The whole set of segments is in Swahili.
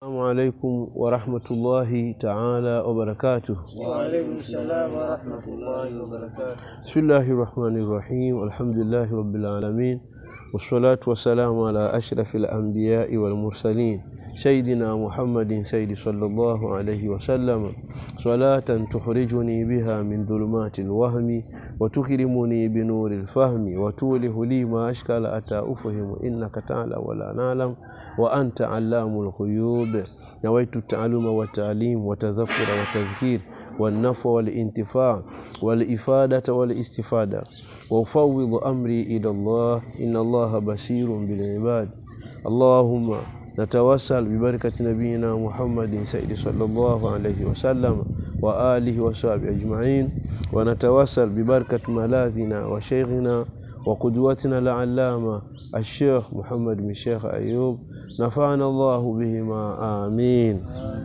السلام عليكم ورحمة الله تعالى وبركاته وعليكم السلام ورحمة الله وبركاته بسم الله الرحمن الرحيم الحمد لله رب العالمين والصلاة والسلام على أشرف الأنبياء والمرسلين سيدنا محمد سيد صلى الله عليه وسلم صلاة تخرجني بها من ظلمات الوهم وتكرمني بنور الفهم وتوله لي ما أشكال أتى أفهم إنك تعلم ولا نعلم وأنت علام الغيوب نويت التعلم والتعليم وتذكر وتذكير والنفع والانتفاع والإفادة والاستفادة وأفوض أمري إلى الله إن الله بصير بالعباد اللهم نتوسل ببركة نبينا محمد سيد صلى الله عليه وسلم وآله وصحبه أجمعين ونتوسل ببركة ملاذنا وشيخنا وقدوتنا العلامة الشيخ محمد بن الشيخ أيوب نفعنا الله بهما آمين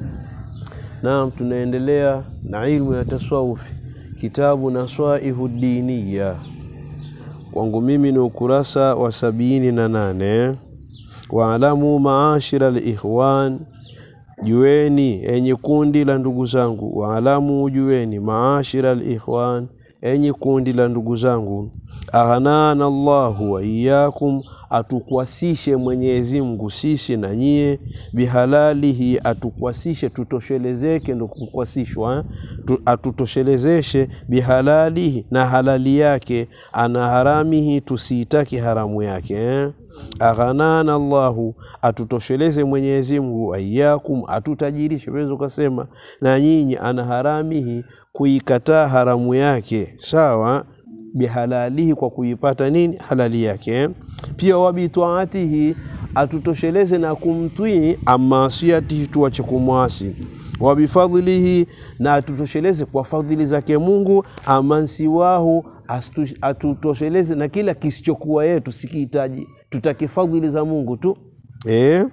Naam, tunaendelea na ilmu ya tasawufi, kitabu Naswaihu Diniya. Kwangu mimi ni ukurasa wa sabini na nane. Waalamu maashira likhwan, jueni enye kundi la ndugu zangu. Waalamu, jueni maashira likhwan, enye kundi la ndugu zangu. Aghnana Allahu wa iyyakum atukwasishe Mwenyezi Mungu sisi na nyie, bihalalihi, atukwasishe tutoshelezeke, ndo kukwasishwa, tu, atutoshelezeshe bihalalihi, na halali yake, ana haramihi, tusiitaki haramu yake eh? Aghanana Allahu, atutosheleze Mwenyezi Mungu, ayakum, atutajirishe. Weza ukasema na nyinyi, ana haramihi, kuikataa haramu yake, sawa bihalalihi kwa kuipata nini halali yake. Pia wabitaatihi atutosheleze na kumtwii, amasiatihi tuache kumwasi. Wabifadhilihi na atutosheleze kwa fadhili zake Mungu, amansiwahu atutosheleze na kila kisichokuwa yetu sikihitaji, tutake fadhili za Mungu tu eh?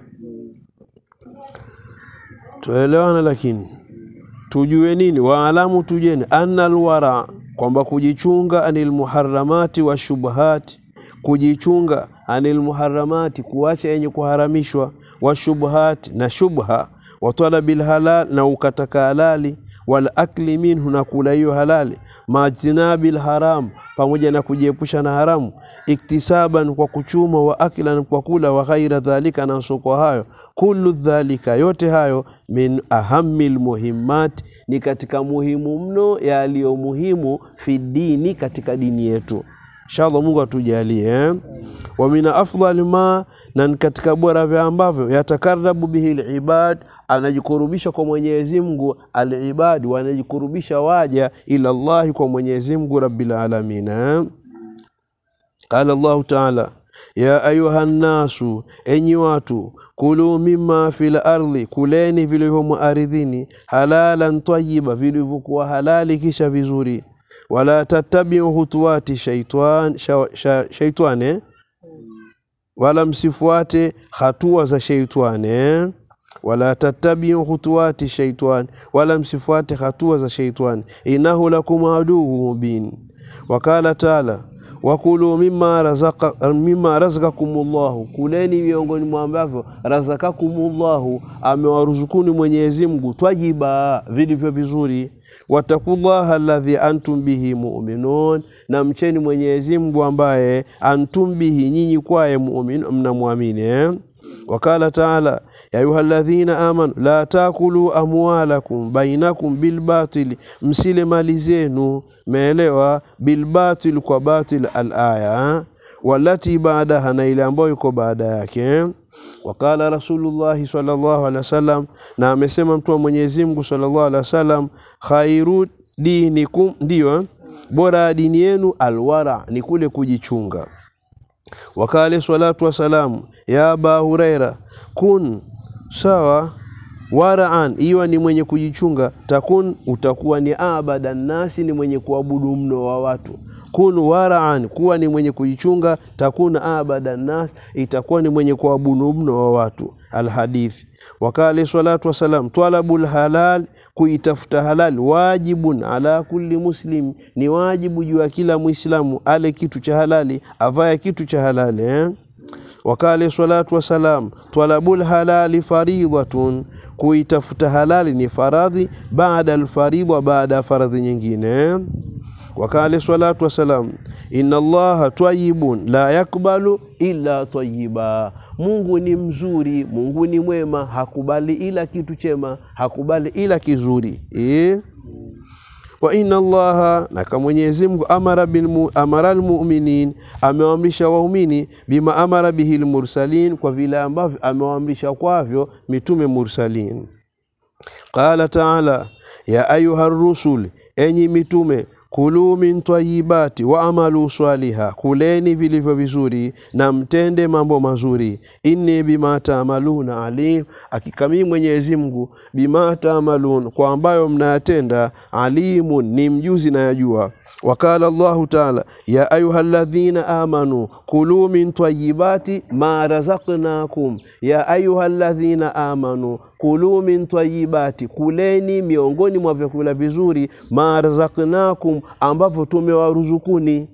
Tuelewana, lakini tujue nini? Waalamu, tujeni anna alwara kwamba kujichunga anil muharramati wa shubhati, kujichunga anil muharramati, kuacha yenye kuharamishwa, wa shubhati, na shubha, wa talabil halal, na ukataka halali, wal akli minhu, na kula hiyo halali, majtinabil haram, pamoja na kujiepusha na haramu, iktisaban, kwa kuchuma, wa aklan, kwa kula, wa ghaira dhalika, na soko hayo, kullu dhalika, yote hayo, min ahamil muhimmat, ni katika muhimu mno yaliyo muhimu fi dini, katika dini yetu. Inshallah, Mungu atujalie eh? wa min afdal ma, na katika bora vya ambavyo yatakarabu bihi libad, anajikurubisha kwa Mwenyezi Mungu, alibadi wanajikurubisha waja ila Allahi, kwa Mwenyezi Mungu rabbil alamin eh? Qala Allahu taala ya ayuha nnasu, enyi watu, kulu mima fil ardhi, kuleni vilivyomo ardhini, halalan tayyiba, vilivyokuwa halali kisha vizuri wala tattabiu hutuwati shaitan, sha, sha, shaitane wala msifuate hatua za shaitani wala tattabiu hutuwati shaitani wala msifuate hatua za shaitani innahu lakum aduhu mubin wakala taala wakulu mima razaka mima razakakumullahu, kuleni miongoni mwa ambavyo razakakumullahu, amewaruzukuni Mwenyezi Mungu, twajiba, vilivyo vizuri. Watakullaha alladhi antum bihi mu'minun, na mcheni Mwenyezi Mungu ambaye antum bihi, nyinyi kwaye mu'min, mnamwamini eh? Wakala taala ya ayuha alladhina amanu la takulu amwalakum bainakum bilbatili, msile mali zenu, meelewa, bilbatil, kwa batil. Alaya walati baadaha, na ile ambayo iko baada yake. Wakala Rasulullahi sallallahu alaihi wasallam, na amesema mtu wa Mwenyezi Mungu sallallahu alaihi wasallam, khairu dinikum, ndiyo bora ya dini yenu, alwara, ni kule kujichunga wakale salatu wasalamu ya aba huraira kun sawa waraan iwa ni mwenye kujichunga takun utakuwa ni abada nasi ni mwenye kuabudu mno wa watu kun waraan kuwa ni mwenye kujichunga takun abada nas itakuwa ni mwenye kuabudu mno wa watu alhadithi wakale salatu wasalam talabul halal kuitafuta halal wajibun ala kulli muslim ni wajibu juu ya kila muislamu ale kitu cha halali avaye kitu cha halali eh? wakale salatu wassalam, talabul halali faridhatun, kuitafuta halali ni faradhi, baada alfaridha, baada ya faradhi nyingine. Wakale salatu wassalam, inna allaha tayyibun la yakbalu illa tayyiba, Mungu ni mzuri, Mungu ni mwema, hakubali ila kitu chema, hakubali ila kizuri eh? wa inna allaha naka Mwenyezi Mungu amara bil amara almu'minin amewaamrisha waumini bima amara bihi almursalin kwa vile ambavyo amewaamrisha kwavyo mitume mursalin qala ta'ala ya ayuha rusul enyi mitume kulu min tayibati wa amalu swaliha, kuleni vilivyo vizuri na mtende mambo mazuri. Inni bima taamaluna alim, hakika mimi Mwenyezi Mungu bima taamalun, kwa ambayo mnayatenda, alimun, ni mjuzi na yajua. Wakala Allahu taala ya ayuha alladhina amanu kulu min tayibati ma razaqnakum, ya ayuha alladhina amanu kulu min tayibati, kuleni miongoni mwa vyakula vizuri, ma razaqnakum, ambavyo tumewaruzukuni.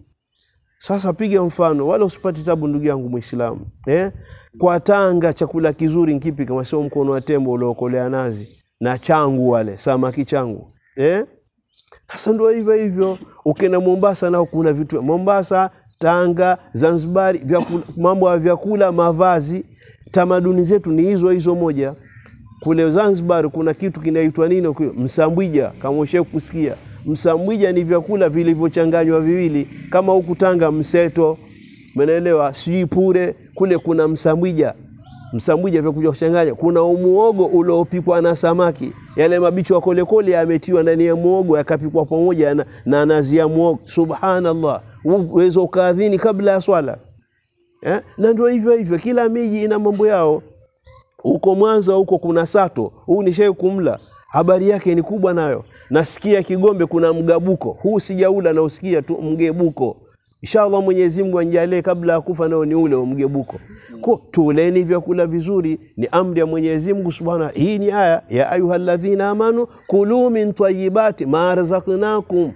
Sasa piga mfano, wala usipate tabu ndugu yangu Muislamu eh? Kwa Tanga chakula kizuri nkipi kama sio mkono wa tembo uliokolea nazi na changu wale samaki changu eh? Sasa ndio hivyo hivyo, ukienda Mombasa nao kuna vitu Mombasa, Tanga, Zanzibari, vyakula, mambo ya vyakula, mavazi, tamaduni zetu ni hizo hizo moja. Kule Zanzibar kuna kitu kinaitwa nini? Msambwija, kama ushawahi kusikia. Msambwija ni vyakula vilivyochanganywa viwili, kama huku Tanga mseto, umeelewa? Sijui pure, kule kuna msambwija msambwija vya kuja kuchanganya. Kuna umuogo uliopikwa na samaki, yale mabichi wa kolekole yametiwa ndani ya muogo yakapikwa pamoja na, na nazi ya muogo. Subhanallah, uweza ukaadhini kabla ya swala eh? Na ndio hivyo hivyo, kila miji ina mambo yao. Huko Mwanza huko kuna sato, huu nishai kumla, habari yake ni kubwa nayo. Nasikia Kigombe kuna mgabuko, huu sijaula, na usikia tu mgebuko Inshallah Mwenyezi Mungu anjalie kabla ya kufa nao ni ule mgebuko. Kwa tuleni vyakula vizuri, ni amri ya Mwenyezi Mungu Subhanahu. Hii ni aya ya ayuhalladhina amanu kulu min tayyibati ma razaqnakum,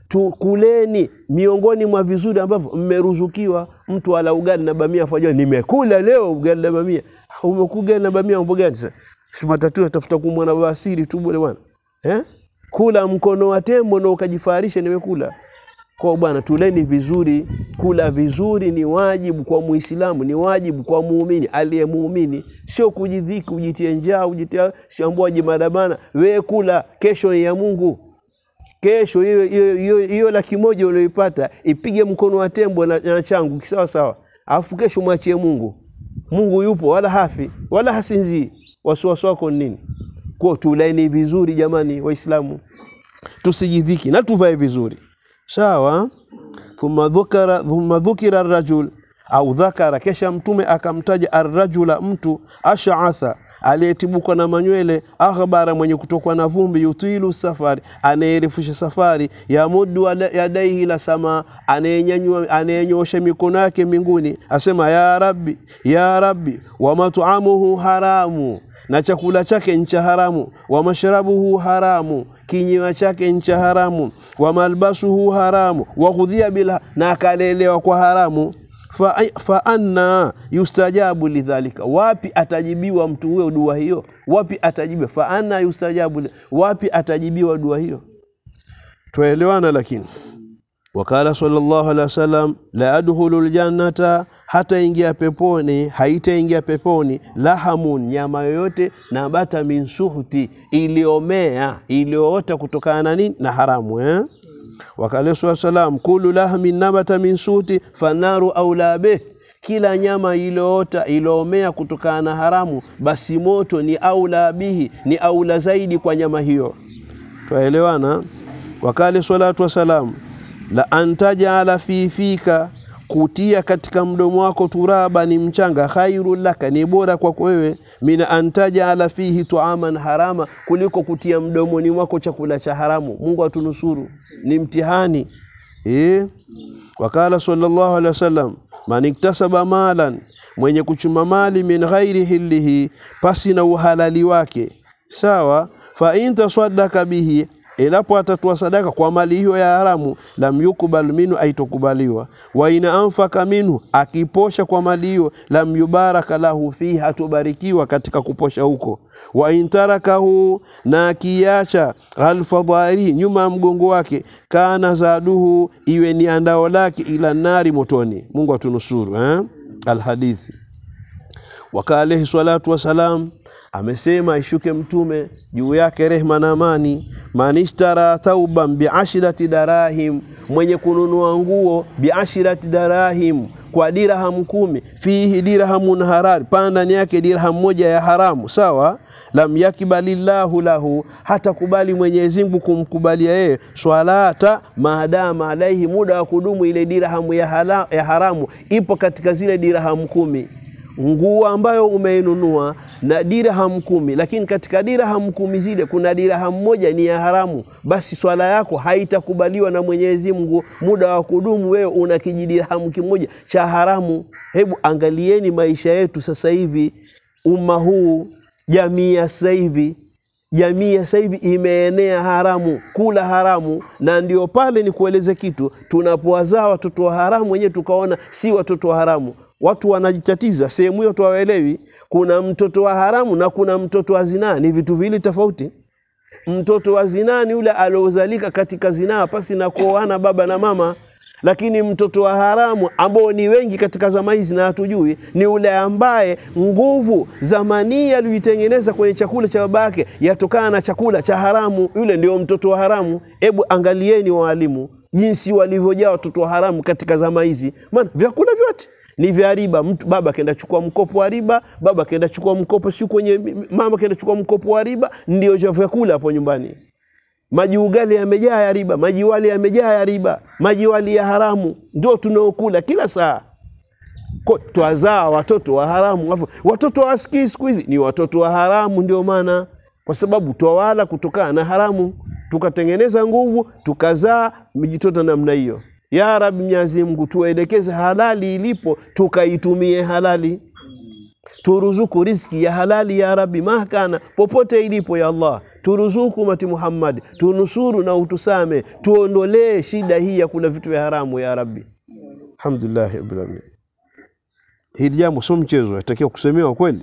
tukuleni miongoni mwa vizuri ambavyo mmeruzukiwa. Mtu ala ugali na bamia fajua, nimekula leo ugali na bamia. Umekuga na bamia mambo gani sasa? Si matatu atafuta kumwona wasiri tu bwana bwana. Eh? Kula mkono wa tembo na ukajifaharisha nimekula. Kwa bwana, tuleni vizuri. Kula vizuri ni wajibu kwa Muislamu, ni wajibu kwa muumini aliye muumini, sio kujidhiki, kujitia njaa, kujitia shambua jimadabana. We kula, kesho ya Mungu. Kesho hiyo hiyo hiyo laki moja ulioipata ipige mkono wa tembo na, na changu kisawa sawa, alafu kesho mwachie Mungu. Mungu yupo, wala hafi wala hasinzii. Wasiwasi wako nini? Kwa tuleni vizuri jamani, Waislamu, tusijidhiki na tuvae vizuri Sawa. thumma dhukira thumma dhukira arrajul au dhakara, kesha Mtume akamtaja arrajula, mtu ashaatha, aliyetibukwa na manywele, akhbara, mwenye kutokwa na vumbi, yutilu safari, anayerefusha safari, yamudu yadaihi la sama, anayenyosha mikono yake mbinguni, asema ya rabbi ya rabbi, wa mat'amuhu haramu na chakula chake ncha haramu, wa mashrabuhu haramu, kinywa chake ncha haramu, wa malbasuhu haramu, wa ghudhiya bila, na akalelewa kwa haramu. Fa, fa anna yustajabu lidhalika, wapi atajibiwa mtu huyo dua hiyo? Wapi atajibiwa? Fa anna yustajabu, wapi atajibiwa dua hiyo? Twaelewana lakini Wakala sallallahu alaihi wasallam, la adkhulu ljannata, hataingia peponi, haitaingia peponi lahamun, nyama yoyote, nabata min suhti, iliomea iliyoota kutokana na nini? Na haramu eh? Wakala sallallahu salam, kulu lahmin nabata min suhti fanaru aula bih, kila nyama iliyoota iliyoomea kutokana na haramu, basi moto ni aula bihi, ni aula zaidi kwa nyama hiyo. Twaelewana? Wakale salatu wasalam la antajala fi fika, kutia katika mdomo wako turaba ni mchanga, khairu laka, ni bora kwako wewe, min antajala fihi tuaman harama, kuliko kutia mdomoni mwako chakula cha haramu. Mungu atunusuru, ni mtihani eh. Wakala sallallahu alaihi wasallam, man iktasaba malan, mwenye kuchuma mali min ghairi hilihi, pasi na uhalali wake, sawa. Fa in tasaddaka bihi endapo atatoa sadaka kwa mali hiyo ya haramu, lam yukbal minhu, aitokubaliwa. Wa ina anfaka minhu, akiposha kwa mali hiyo, lam yubaraka lahu fihi, hatobarikiwa katika kuposha huko. Wa intarakahu, na akiacha khalfa dhahirihi, nyuma ya mgongo wake, kana zaduhu, iwe ni andao lake, ila nari, motoni. Mungu atunusuru eh? Alhadithi waka alaihi salatu wassalam amesema ishuke mtume juu yake rehma na amani, manishtara thauban biashirati darahim, mwenye kununua nguo biashirati darahim, kwa dirham kumi, fihi dirhamun harar, pana ndani yake dirham moja ya haramu, sawa. Lam yakbalillahu lahu, hata kubali Mwenyezi Mungu kumkubalia yeye swalata maadama alaihi, muda wa kudumu ile dirhamu ya, hala, ya haramu ipo katika zile dirham kumi nguo ambayo umeinunua na dirham kumi, lakini katika dirham kumi zile kuna dirham moja ni ya haramu, basi swala yako haitakubaliwa na Mwenyezi Mungu muda wa kudumu. Wewe una kijidirhamu kimoja cha haramu. Hebu angalieni maisha yetu sasa hivi, umma huu, jamii ya sasa hivi jamii ya sasa hivi imeenea haramu, kula haramu, na ndio pale ni kueleze kitu, tunapowazaa watoto wa haramu wenyewe tukaona si watoto wa haramu watu wanajitatiza sehemu hiyo, tuwaelewi. Kuna mtoto wa haramu na kuna mtoto wa zinaa, ni vitu viwili tofauti. Mtoto wa zinaa ni yule aliozalika katika zinaa pasi na kuoana baba na mama, lakini mtoto wa haramu ambao ni wengi katika zama hizi na hatujui, ni yule ambaye nguvu za manii aliyoitengeneza kwenye chakula cha babake yatokana na chakula cha haramu. Yule ndio mtoto wa haramu. Hebu angalieni waalimu jinsi walivyojaa watoto wa haramu katika zama hizi, maana vyakula vyote ni vya riba. Mtu baba kenda chukua mkopo wa riba, baba kenda chukua mkopo si kwenye mama kenda chukua mkopo wa riba, ndio cha vyakula hapo nyumbani. Maji ugali yamejaa ya riba, maji wali yamejaa ya riba, maji wali ya haramu ndio tunaokula kila saa. Kwa twazaa watoto wa haramu, watoto wasikii siku hizi ni watoto wa haramu. Ndio maana kwa sababu twawala kutokana na haramu, tukatengeneza nguvu, tukazaa mijitoto namna hiyo. Ya Rabbi, Mwenyezi Mungu tuelekeze halali ilipo, tukaitumie halali, turuzuku riziki ya halali ya Rabbi, mahkana popote ilipo. Ya Allah, turuzuku mati Muhammad, tunusuru na utusame, tuondolee shida hii ya kula vitu vya haramu ya Rabbi. Alhamdulillah rabbil alamin. Hili jambo sio mchezo, yatakiwa kusemewa kweli.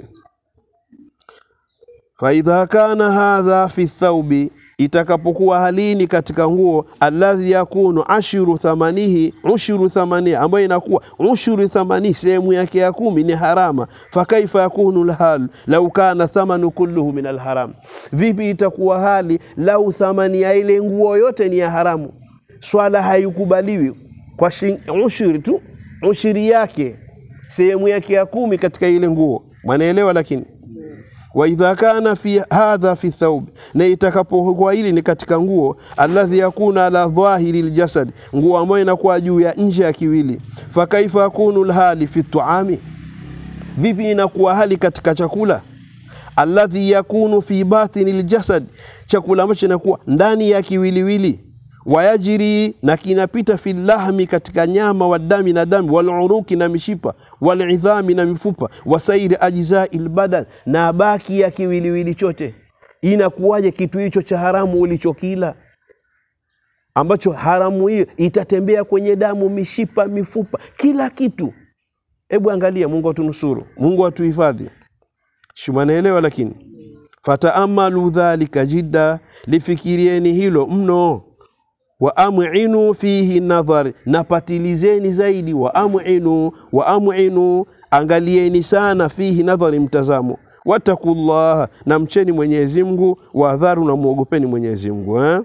Faidha kana hadha fi thaubi itakapokuwa halini katika nguo, alladhi yakunu ashuru thamanihi ushuru thamanihi, ambayo inakuwa ushuru thamanihi, sehemu yake ya kumi ni harama. Fakaifa yakunu lhalu lau kana thamanu kulluhu min alharam, vipi itakuwa hali lau thamani ya ile nguo yote ni ya haramu? Swala haikubaliwi kwa ushuri tu, ushuri yake sehemu yake ya kumi katika ile nguo, mwanaelewa lakini wa idha kana fi hadha fi thawb, na itakapokuwa hili ni katika nguo, alladhi yakuna ala dhahiri ljasad, nguo ambayo inakuwa juu ya nje ya kiwili. Fakaifa yakunu lhali fi tuami, vipi inakuwa hali katika chakula? Alladhi yakunu fi batini ljasad, chakula ambacho inakuwa ndani ya kiwiliwili wayajiri na kinapita fi lahmi katika nyama wa dami na dami waluruki na mishipa walidhami na mifupa wasairi ajzai lbadan na baki ya kiwiliwili chote. Inakuwaje kitu hicho cha haramu ulichokila ambacho haramu hiyo itatembea kwenye damu, mishipa, mifupa, kila kitu. Hebu angalia, Mungu atunusuru, Mungu atuhifadhi. Shumanaelewa lakini fataamalu dhalika jidda, lifikirieni hilo mno wa aminu fihi nadhar, napatilizeni zaidi. Wa aminu wa aminu, angalieni sana. Fihi nadhari, mtazamo. Wattaqullaha, na mcheni Mwenyezi Mungu. Wadharu, na muogopeni Mwenyezi Mungu eh?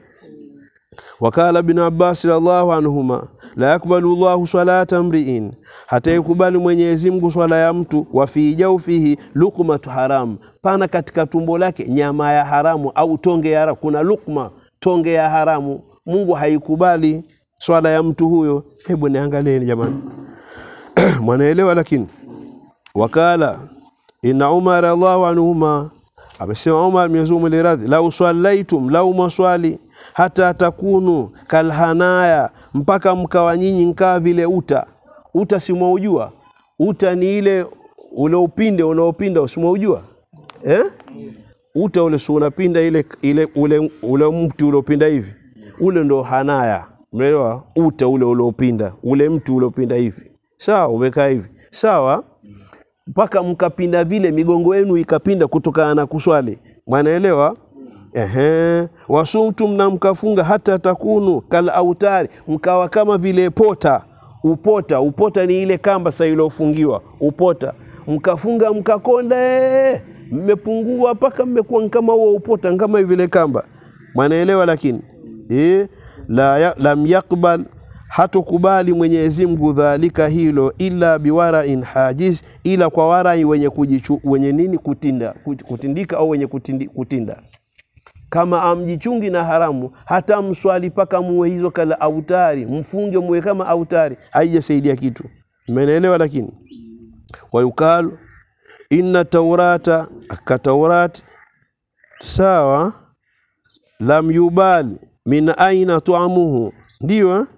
Wakala Ibn Abbas radhiallahu anhuma, la yakbalu llahu salata mriin, hata ikubali Mwenyezi Mungu swala ya mtu. Wa fi jaufihi lukmatu haram, pana katika tumbo lake nyama ya haramu au tonge ya haramu. Kuna lukma, tonge ya haramu Mungu haikubali swala ya mtu huyo. Hebu niangalieni jamani, mwanaelewa. Lakini wakala inna Umar radhiallahu anhuma, amesema Umar Mwenyezi Mungu radhi, lau swalaitum, lau maswali hata takunu kalhanaya, mpaka mkawa nyinyi nkaa vile uta. Uta simwaujua? Uta ni ile ule upinde unaopinda, usimwaujua eh? uta ule si unapinda ile, ile ule, ule mti uliopinda hivi ule ndo hanaya umeelewa uta ule uliopinda ule mti uliopinda hivi sawa umekaa hivi sawa mpaka mkapinda vile migongo yenu ikapinda kutokana na kuswali mwanaelewa Ehe, wasumtum na mkafunga hata takunu kal autari, mkawa kama vile pota. Upota, upota ni ile kamba sasa iliyofungiwa upota, mkafunga mkakonda, mmepungua mpaka mmekuwa kama huo upota, kama vile kamba. Mwanaelewa? Lakini eh, la ya, lam yakbal hatokubali Mwenyezi Mungu dhalika hilo illa biwarain hajiz, ila kwa warai wenye kujichu, wenye nini kutinda kutindika au wenye kutindi, kutinda kama amjichungi na haramu hata mswali paka muwe hizo kala autari mfunge muwe kama autari haijasaidia kitu mmenielewa lakini wayukalu inna taurata ka taurati sawa lam yubali min aina tuamuhu ndio eh?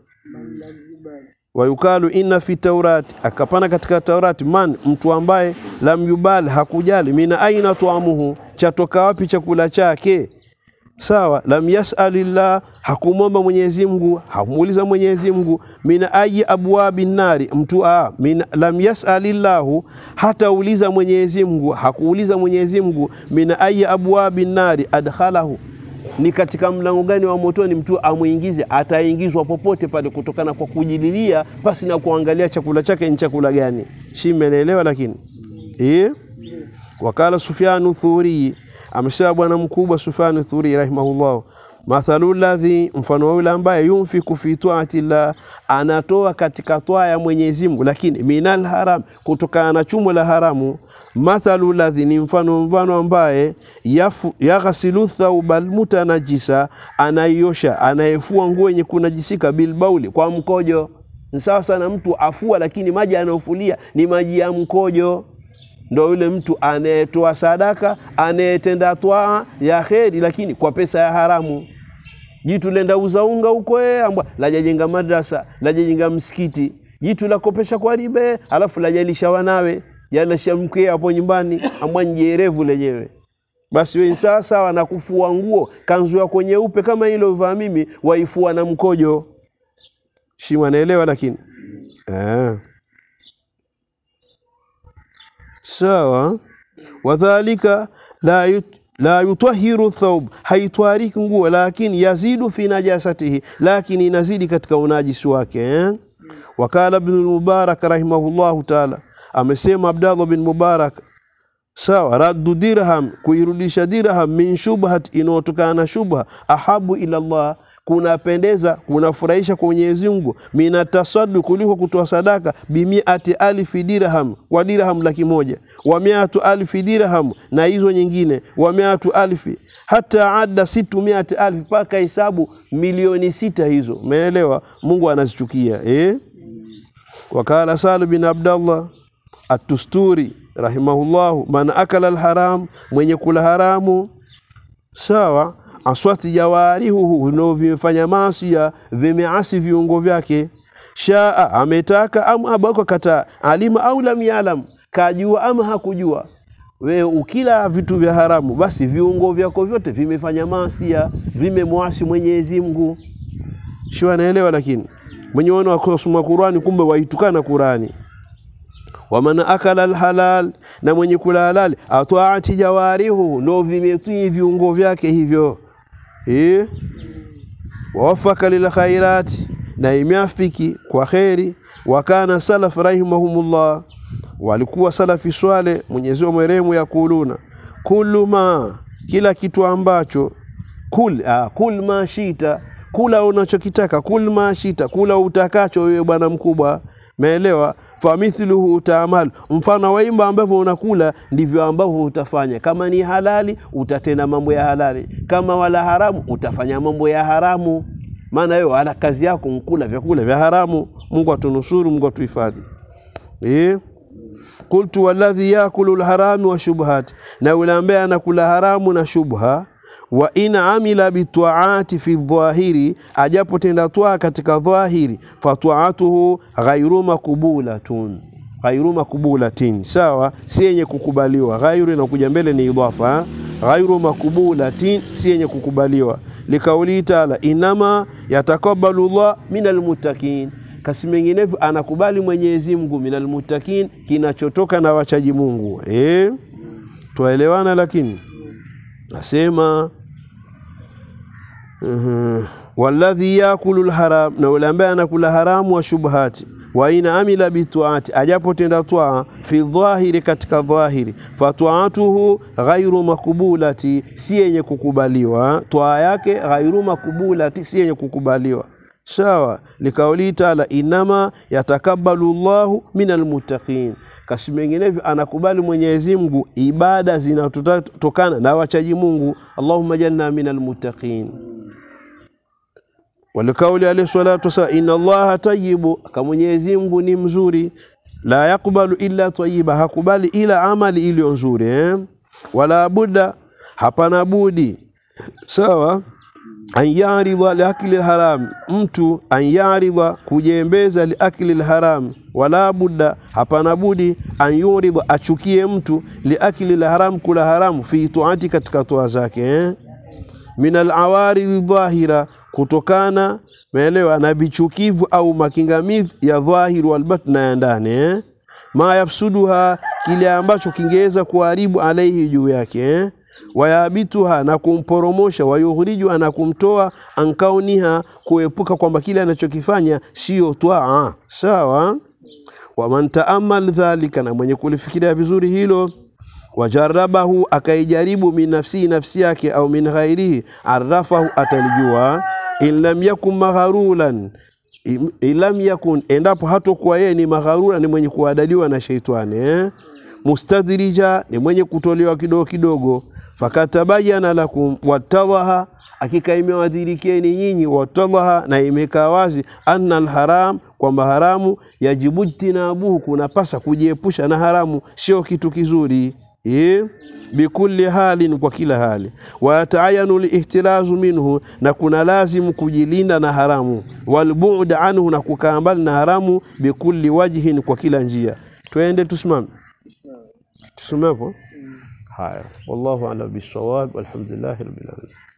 wayukalu inna fi taurati akapana katika taurati man mtu ambaye lam yubali hakujali min aina tuamuhu chatoka wapi chakula chake sawa lam yasalillah hakumwomba Mwenyezi Mungu hakumuuliza Mwenyezi Mungu min ayi abwabi nari mtu a min lam yasalillahu hatauliza Mwenyezi Mungu hakuuliza Mwenyezi Mungu min ayi abwabi nari adkhalahu ni katika mlango gani wa motoni mtu amwingize ataingizwa popote pale kutokana kwa kujililia basi na kuangalia chakula chake ni chakula gani si mmeelewa lakini eh wakala Sufyanu Thuri amesema bwana mkubwa Sufyan Thuri rahimahullah, mathalu ladhi, mfano wa yule ambaye yunfiku fi taati llah, anatoa katika toa ya Mwenyezi Mungu, lakini minal haram, kutokana na chumo la haramu. Mathalu ladhi ni mfano mfano ambaye yafu- yaghsilu thauba almutanajisa, anaiosha anayefua nguo yenye kunajisika bilbauli, kwa mkojo. Ni sawa sana mtu afua, lakini maji anayofulia ni maji ya mkojo ndo yule mtu anayetoa sadaka anayetenda twaa ya kheri, lakini kwa pesa ya haramu. Jitu lenda uza unga huko eh, ambwa lajajenga madrasa lajajenga msikiti, jitu lakopesha kwa ribe, alafu lajalisha wanawe jalasha mkee hapo nyumbani, ambwa njerevu lenyewe. Basi wewe sawa sawa na kufua nguo, kanzu yako nyeupe kama ile uvaa mimi, waifua na mkojo. Shima naelewa, lakini eh sawa wadhalika la, yut, la yutahiru thaub haitwariki nguo lakini yazidu fi najasatihi lakini inazidi katika unajisi wake eh? wakala ibn mubarak rahimahullahu taala amesema abdallah bin mubarak sawa raddu dirham kuirudisha dirham min shubhat inayotokana na shubha ahabu ila Allah kunapendeza kunafurahisha kwa Mwenyezi Mungu mina tasaddu kuliko kutoa sadaka bimiati alfi dirham kwa dirham laki moja wa miatu alfi dirham na hizo nyingine wa miatu alfi hata ada situ miati alfi mpaka hesabu milioni sita hizo umeelewa Mungu anazichukia eh wakala Salim bin Abdallah atusturi rahimahullahu man akala alharam mwenye kula haramu sawa aswati jawarihuhu no vimefanya masia vimeasi viungo vyake shaa ametaka am abako kata alima au lam yalam kajua ama hakujua we ukila vitu vya haramu basi viungo vyako vyote vimefanya masia vimemwasi Mwenyezi Mungu sio anaelewa lakini mwenye wana wakosoma Qurani kumbe waitukana Qurani waman akala alhalal, na mwenye kula halali atwaati jawarihu, ndo vimetii viungo vyake hivyo eh, wawafaka lilkhairati, na imeafiki kwa kheri. Wakana salaf rahimahumullah, walikuwa salafi swale, Mwenyezi Mungu mwerehemu, yakuluna kullu ma, kila kitu ambacho kul, ah, kul ma shita, kula unachokitaka, kul ma shita, kula utakacho wewe bwana mkubwa Meelewa? famithluhu taamal, mfano wa imba ambavyo unakula ndivyo ambavyo utafanya. Kama ni halali utatenda mambo ya halali, kama wala haramu utafanya mambo ya haramu. Maana wewe wala kazi yako mkula vyakula vya haramu. Mungu atunusuru, Mungu atuhifadhi. Eh, qultu walladhi yakulu lharami wa shubhat, na yule ambaye anakula haramu na shubha wa in amila bitwaati fi dhahiri, ajapotenda twaa katika dhahiri, fatwaatuhu ghairu makbulatun, ghairu makbulatin, sawa, si yenye kukubaliwa. Ghairu inakuja mbele ni idhafa, ghairu makbulatin, si yenye kukubaliwa. Likauli taala inama yatakabalu llah minal muttaqin, kasi menginevyo anakubali Mwenyezi Mungu minal muttaqin, kinachotoka na wachaji Mungu. Eh, twaelewana? Lakini nasema uh, walladhi yakulu lharam, na yule ambaye anakula haramu wa shubhati wa ina amila bituati, ajapotenda twaa fi dhahiri, katika dhahiri, fatwaatuhu ghairu makbulati, si yenye kukubaliwa. Twaa yake ghairu makbulati, si yenye kukubaliwa. Sawa, likauli taala inama yatakabalu llahu min almuttaqin, kasi menginevyo anakubali Mwenyezi Mungu ibada zinatokana na wachaji Mungu. Allahumma jalna min almuttaqin walikauli alayhi salatu wasalam, inna allaha tayyibu, ka Mwenyezi Mungu ni mzuri, la yakbalu illa tayyiba, hakubali ila amali iliyo nzuri eh? wala budda, hapana budi sawa an yaridha liakli lharam, mtu an yaridha kujembeza liakli lharam, wala budda, hapana budi an yuridha, achukie mtu liakli lharam, kula haramu, fi tuati, katika toa zake eh? min alawaridhi dhahira kutokana meelewa na vichukivu au makingamizi ya dhahiri walbatna ya ndani eh? ma yafsuduha kile ambacho kingeweza kuharibu alaihi juu yake eh? wayabituha na kumporomosha, wayughrijuha na kumtoa ankauniha, kuepuka kwamba kile anachokifanya sio twaa. Sawa. waman taamal dhalika, na mwenye kulifikiria vizuri hilo wajarabahu akaijaribu min nafsihi nafsi yake au min ghairihi arafahu atalijua in lam yakun magharulan in lam yakun endapo hatokuwa yeye ni magharura ni mwenye kuadaliwa na sheitani eh? mustadrija ni mwenye kutolewa kidogo kidogo fakatabayana lakum watadhaha hakika imewadhirikieni nyinyi watadhaha na imekaa wazi anna alharam kwamba haramu yajibu jtinabuhu kunapasa kujiepusha na haramu sio kitu kizuri eh? bikulli halin, kwa kila hali. Wayataayanu lihtirazu minhu, na kuna lazimu kujilinda na haramu. Walbu'd anhu, na kukaa mbali na haramu. Bikulli wajhin, kwa kila njia. Twende tusimame, tusimame hapo. Haya, wallahu a'lam bisawab, walhamdulillahi rabbil alamin.